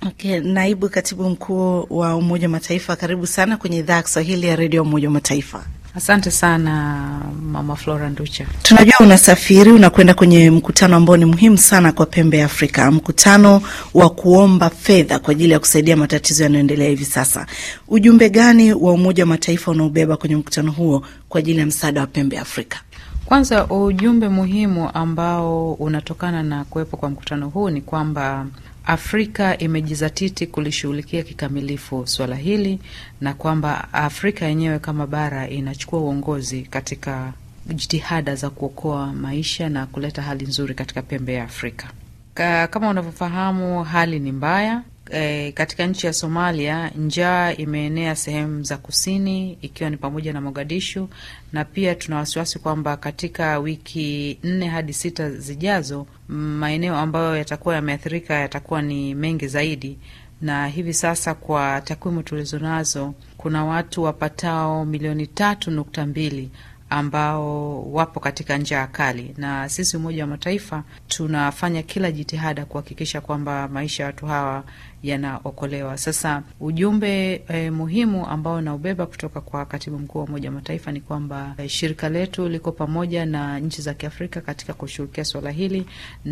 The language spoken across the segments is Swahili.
Okay, naibu katibu mkuu wa Umoja wa Mataifa, karibu sana kwenye idhaa ya Kiswahili ya redio ya Umoja wa Mataifa. Asante sana Mama Flora Nducha. Tunajua unasafiri unakwenda kwenye mkutano ambao ni muhimu sana kwa pembe ya Afrika, mkutano wa kuomba fedha kwa ajili ya kusaidia matatizo yanayoendelea hivi sasa. Ujumbe gani wa Umoja wa Mataifa unaobeba kwenye mkutano huo kwa ajili ya msaada wa pembe ya Afrika? Kwanza, ujumbe muhimu ambao unatokana na kuwepo kwa mkutano huu ni kwamba Afrika imejizatiti kulishughulikia kikamilifu swala hili na kwamba Afrika yenyewe kama bara inachukua uongozi katika jitihada za kuokoa maisha na kuleta hali nzuri katika pembe ya Afrika. Ka, kama unavyofahamu hali ni mbaya. E, katika nchi ya Somalia njaa imeenea sehemu za kusini ikiwa ni pamoja na Mogadishu, na pia tuna wasiwasi kwamba katika wiki nne hadi sita zijazo maeneo ambayo yatakuwa yameathirika yatakuwa ni mengi zaidi, na hivi sasa kwa takwimu tulizonazo kuna watu wapatao milioni tatu nukta mbili ambao wapo katika njaa kali, na sisi Umoja wa Mataifa tunafanya kila jitihada kuhakikisha kwamba maisha ya watu hawa yanaokolewa. Sasa ujumbe eh, muhimu ambao naubeba kutoka kwa katibu mkuu wa Umoja wa Mataifa ni kwamba eh, shirika letu liko pamoja na nchi za Kiafrika katika kushughulikia suala hili,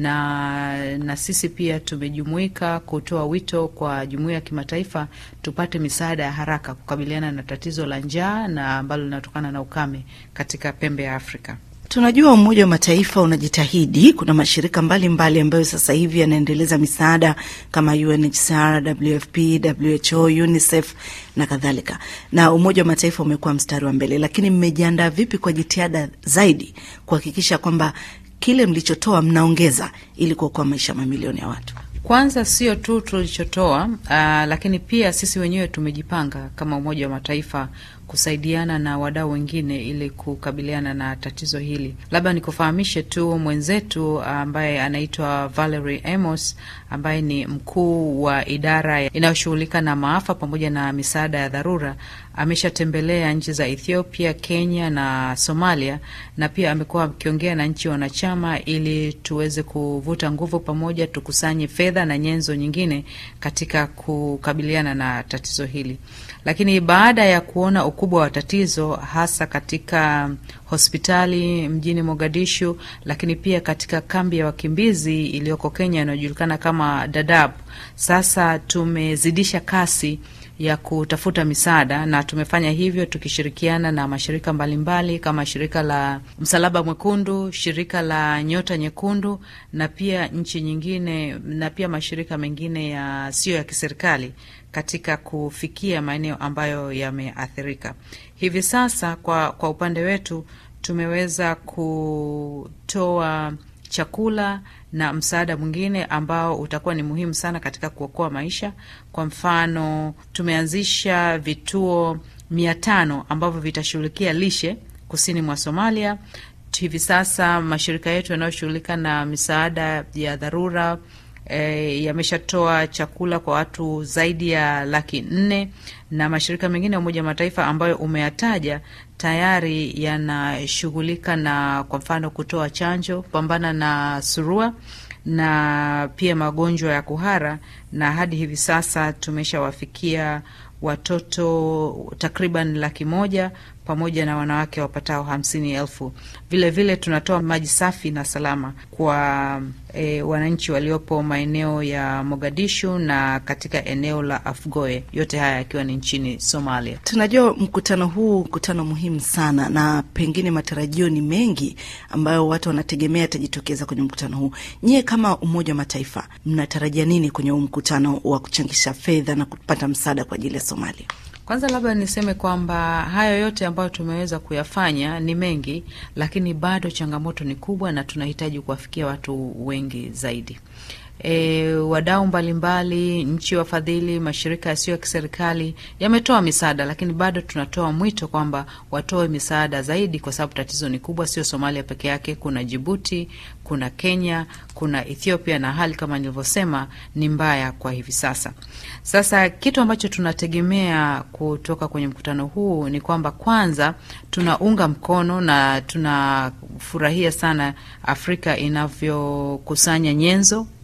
na na sisi pia tumejumuika kutoa wito kwa jumuiya ya kimataifa tupate misaada ya haraka kukabiliana na tatizo la njaa na ambalo linatokana na ukame katika pembe ya Afrika. Tunajua Umoja wa Mataifa unajitahidi. Kuna mashirika mbalimbali mbali ambayo sasa hivi yanaendeleza misaada kama UNHCR, WFP, WHO, UNICEF na kadhalika, na Umoja wa Mataifa umekuwa mstari wa mbele. Lakini mmejiandaa vipi kwa jitihada zaidi kuhakikisha kwamba kile mlichotoa mnaongeza ili kuokoa maisha mamilioni ya watu? Kwanza sio tu tulichotoa, uh, lakini pia sisi wenyewe tumejipanga kama Umoja wa Mataifa kusaidiana na wadau wengine ili kukabiliana na tatizo hili. Labda nikufahamishe tu mwenzetu ambaye anaitwa Valerie Amos ambaye ni mkuu wa idara inayoshughulika na maafa pamoja na misaada ya dharura ameshatembelea nchi za Ethiopia, Kenya na Somalia, na pia amekuwa akiongea na nchi wanachama ili tuweze kuvuta nguvu pamoja, tukusanye fedha na nyenzo nyingine katika kukabiliana na tatizo hili. Lakini baada ya kuona ukubwa wa tatizo hasa katika hospitali mjini Mogadishu, lakini pia katika kambi ya wakimbizi iliyoko Kenya inayojulikana kama Dadaab, sasa tumezidisha kasi ya kutafuta misaada na tumefanya hivyo tukishirikiana na mashirika mbalimbali mbali, kama shirika la Msalaba Mwekundu, shirika la Nyota Nyekundu na pia nchi nyingine na pia mashirika mengine yasiyo ya kiserikali katika kufikia maeneo ambayo yameathirika. Hivi sasa kwa, kwa upande wetu tumeweza kutoa chakula na msaada mwingine ambao utakuwa ni muhimu sana katika kuokoa maisha. Kwa mfano, tumeanzisha vituo mia tano ambavyo vitashughulikia lishe kusini mwa Somalia. Hivi sasa mashirika yetu yanayoshughulika na misaada ya dharura E, yameshatoa chakula kwa watu zaidi ya laki nne na mashirika mengine ya Umoja wa Mataifa ambayo umeyataja tayari yanashughulika na kwa mfano kutoa chanjo kupambana na surua na pia magonjwa ya kuhara, na hadi hivi sasa tumeshawafikia watoto takriban laki moja pamoja na wanawake wapatao hamsini elfu. Vilevile tunatoa maji safi na salama kwa e, wananchi waliopo maeneo ya Mogadishu na katika eneo la Afgoe, yote haya yakiwa ni nchini Somalia. Tunajua mkutano huu mkutano muhimu sana, na pengine matarajio ni mengi ambayo watu wanategemea yatajitokeza kwenye mkutano huu. Nyie kama Umoja wa Mataifa mnatarajia nini kwenye huu mkutano wa kuchangisha fedha na kupata msaada kwa ajili ya Somalia? Kwanza labda niseme kwamba hayo yote ambayo tumeweza kuyafanya ni mengi, lakini bado changamoto ni kubwa na tunahitaji kuwafikia watu wengi zaidi. E, wadau mbalimbali, nchi wafadhili, mashirika yasiyo ya kiserikali yametoa misaada, lakini bado tunatoa mwito kwamba watoe misaada zaidi, kwa sababu tatizo ni kubwa. Sio Somalia peke yake, kuna Jibuti, kuna Kenya, kuna Ethiopia, na hali kama nilivyosema ni mbaya kwa hivi sasa. Sasa kitu ambacho tunategemea kutoka kwenye mkutano huu ni kwamba kwanza tunaunga mkono na tunafurahia sana Afrika inavyokusanya nyenzo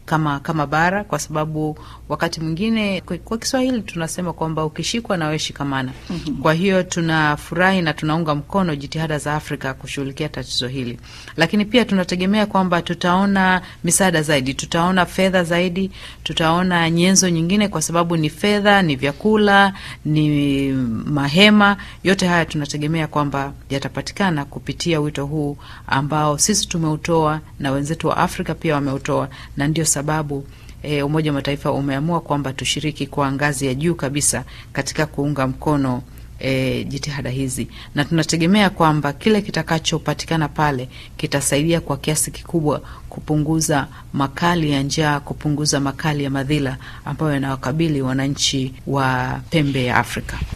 kama kama bara, kwa sababu wakati mwingine kwa, kwa Kiswahili tunasema kwamba ukishikwa na wewe shikamana. mm-hmm. Kwa hiyo tunafurahi na tunaunga mkono jitihada za Afrika kushughulikia tatizo hili, lakini pia tunategemea kwamba tutaona misaada zaidi, tutaona fedha zaidi, tutaona nyenzo nyingine, kwa sababu ni fedha, ni vyakula, ni mahema, yote haya tunategemea kwamba yatapatikana kupitia wito huu ambao sisi tumeutoa na wenzetu wa Afrika pia wameutoa, na ndio sababu e, Umoja wa Mataifa umeamua kwamba tushiriki kwa ngazi ya juu kabisa katika kuunga mkono E, jitihada hizi na tunategemea kwamba kile kitakachopatikana pale kitasaidia kwa kiasi kikubwa kupunguza makali ya njaa, kupunguza makali ya madhila ambayo yanawakabili wananchi wa pembe ya Afrika.